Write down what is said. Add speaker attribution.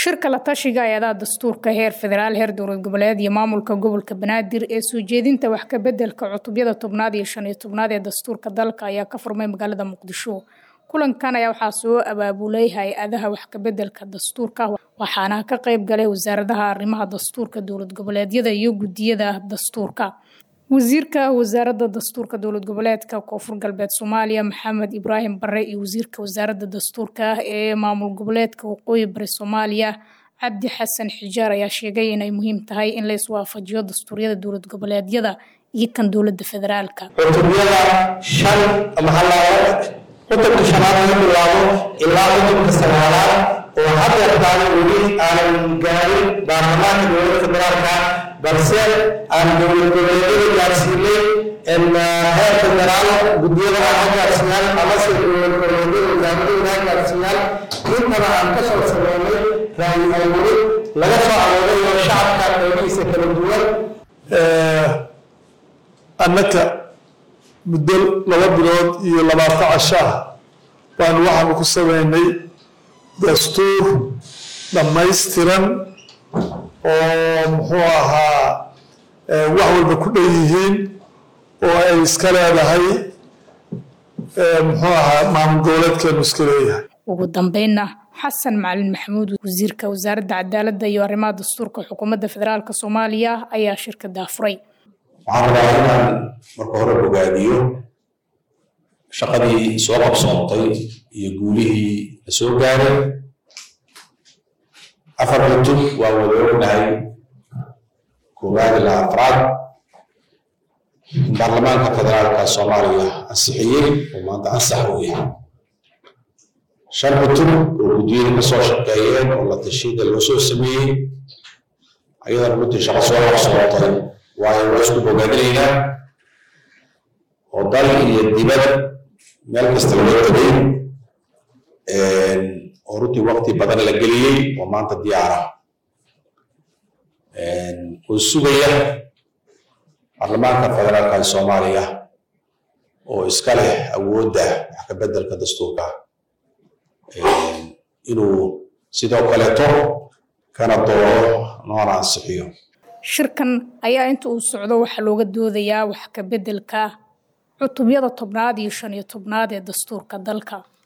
Speaker 1: shirka la tashiga hay-adaha dastuurka heer federaal heer dowlad goboleed iyo maamulka gobolka banaadir ee soo jeedinta wax ka bedelka cutubyada tobnaad iyo shan iyo tobnaad ee dastuurka dalka ayaa ka furmay magaalada muqdisho kulankan ayaa waxaa soo abaabulay hay-adaha wax ka bedelka dastuurka waxaana ka qayb galay wasaaradaha arrimaha dastuurka dowlad goboleedyada iyo guddiyada dastuurka wasiirka wasaaradda dastuurka dowlad goboleedka koonfur galbeed soomaaliya maxamed ibraahim bare iyo wasiirka wasaaradda dastuurka ee maamul goboleedka waqooyi bari soomaaliya cabdi xasan xijaar ayaa sheegay inay muhiim tahay in la iswaafajiyo dastuuryada dowlad goboleedyada iyo kan dowladda federaalka
Speaker 2: cutubyada shan maxaa cutubka shanaad laga bilaabo ilaa cutubka sagaalaad oo hadeertaan weli aanan gaarin baarlamaanka dowladda federaalka balse aan dowlad goboleedyada gaarsiinay heer federaal guddiyada aan ha gaarsiiyaan amase dowlad goboleedyada wasaaradooda ha gaarsiiyaan intana aan ka soo sameynay raayi awood laga soo aroorayo shacabka qeybihiisa kala duwan
Speaker 3: annaka muddo laba bilood iyo labaatan casho ah baanu waxaanu ku sameynay dastuur dhammaystiran oo muxuu ahaa wax walba ku dhan yihiin oo ay iska leedahay muxuu ahaa maamul goboleedkeenu iska leeyahay
Speaker 1: ugu dambeynna xasan macalin maxamuud wasiirka wasaaradda cadaaladda iyo arrimaha dastuurka xukuumadda federaalk soomaaliya ayaa shirka daafuray
Speaker 4: waxaan rabaa inaan marka hore bogaadiyo shaqadii soo qabsoontay iyo guulihii la soo gaaray afar cutub waa wada ognahay koowaad ilaa afraad baarlamaanka federaalka soomaaliya ansixiyey oo maanta ansax u yahay shan cutub oo guddiyada ka soo shaqeeyeen oo la tashiyada loo soo sameeyey ayadana runtii shaqo soo qabsoontay waayo waa isku bogaadinaynaa oo dal iyo dibad meel kasta loo tegay oo runtii waqti badan la geliyey oo maanta diyaara oo sugaya baarlamaanka federaalka ee soomaaliya oo iska leh awoodda wax ka beddelka dastuurka inuu sidoo kaleeto kana dooro noona ansixiyo
Speaker 1: shirkan ayaa inta uu socdo waxaa looga doodayaa wax ka beddelka cutubyada tobnaad iyo shan iyo tobnaad ee dastuurka dalka